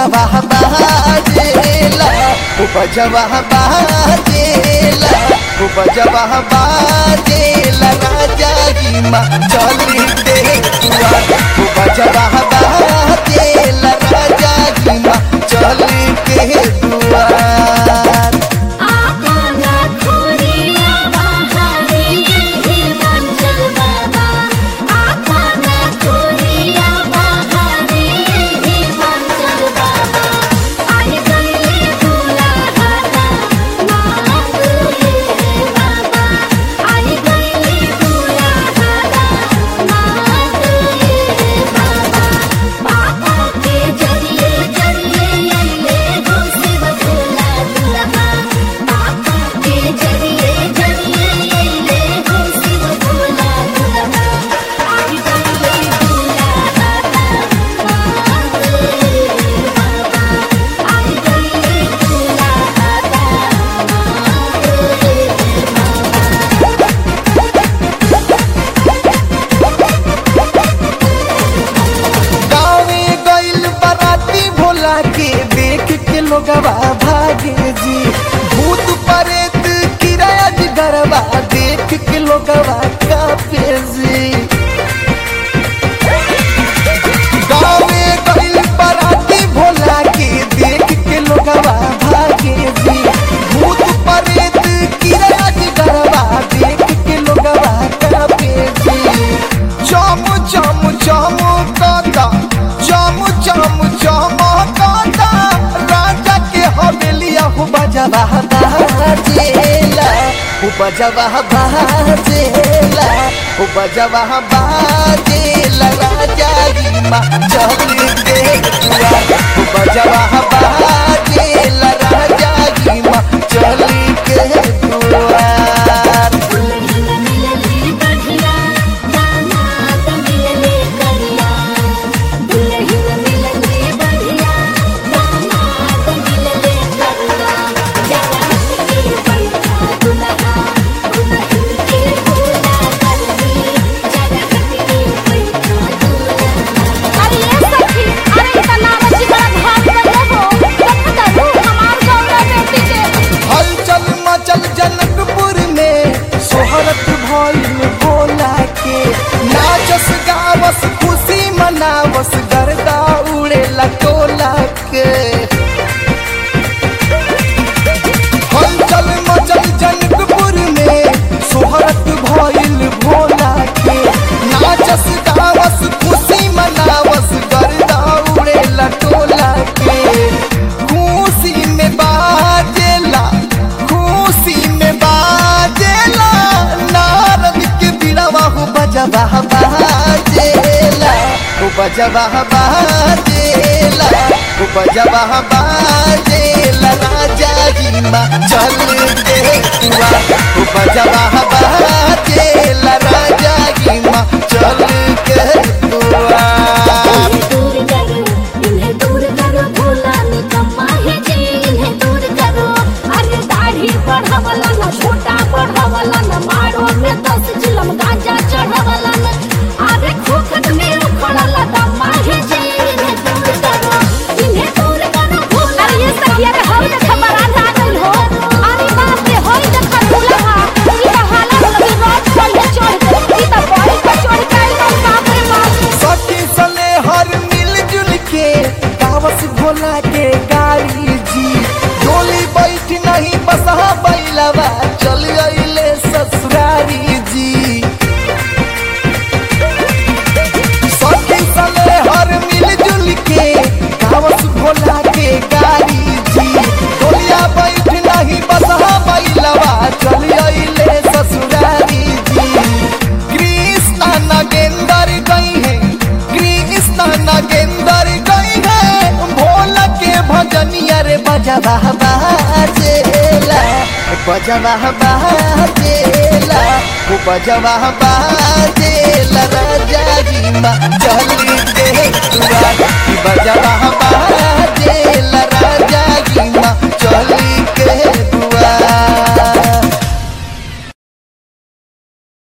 बजवा बाजेला ओ बजवा बाजेला ओ बजवा बाजेला राजा की माँ चली देखुआ ओ बजवा बाजेला राजा की माँ चली के दुआर आपना खोरिया बहारे हे मंजल बाबा आपना खोरिया बहारे हे मंजल बाबा आई गईले दुल्हा मांग ले बाबा आई गईले दुल्हा मांग ले बाबा बाबा के जरिए जरिए अइले हो शिव भोला दुल्हा बाबा के जरिए जरिए अइले हो शिव भोला दुल्हा आई गईले दुल्हा मांग ले बाबा आई गईले दुल्हा मांग ले गाँवे गइल बराती भोला के देख के लोगवा भागे जी भूत प्रेत किराया जी गरबा देख के लोगवा कापे जी गाँवे गइल बराती भोला के देख के लोगवा भागे जी भूत प्रेत किराया जी गरबा देख के लोगवा कापे जी चम चम चम काता चम चम चम काता राजा के हवेलिया हो बजवा बाजेला हो बजवा बाजेला हो बजवा बाजेला राजा की माँ चली देखुआ हो बजवा बाजेला राजा की माँ चली के दुआर दुल्हन मिलले बढ़िया दामाद मिलले करिया दुल्हन मिलले बढ़िया दामाद मिलले करिया जरा के बैठा दुल्हा दुल्हन के भोला कर दी जरा के बैठा दुल्हा अरे ये सखी अरे इतना बच्ची बड़ा भाग गए हो देखो तो हमार गौरा बेटी के हलचल मचल जनकपुर में सोहरत भइल भोला के नाचस गावस खुशी मनावस गर्दा उड़े लटोला के हलचल मचल जनकपुर में सोहरत भइल भोला के नाचस गावस खुशी मनावस गर्दा उड़े लटोला के खुशी में बाजेला खुशी में बाजेला नारद के बिड़वा हो बजवा बाजेला हो बजवा बाजेला हो बजवा बाजेला राजा जी माँ चल देखुआ हो बजवा बाजेला राजा जी माँ चल के दुआ इन्हें दूर करो इन्हें दूर करो भोला निकम्मा है जी इन्हें दूर करो अरे दाढ़ी बढ़ावला न छोटा बढ़ावला न मारो में दस चिलम गांजा चढ़ावला न अरे खोखट में उखड़ला दम्मा है जी इन्हें दूर करो इन्हें दूर करो भोला अरे ये सखिया रे हम देख बरात आ गइल हो अरे बाप रे होई देख दुल्हा ई त हाला लगी रात पहिले चढ़ गई ई त बड़ी पर चढ़ गई बाप रे बाप सखी सले हर मिलजुल के गावस भोला के गाड़ी जी डोली बैठ नहीं बसहा बैलवा चल अइले ससुरारी जी सखी सले हर मिलजुल के गावस भोला के गाड़ी जी डोलिया बैठ नहीं बसहा बैलवा चल अइले ससुरारी जी कृष्ण नगेंदर गई है कृष्ण नगेंदर गई है भोला के भजनिया रे बजवा बाजेला बजवा बाजेला वो बजवा बाजेला राजा जी माँ चली देखुआ बजवा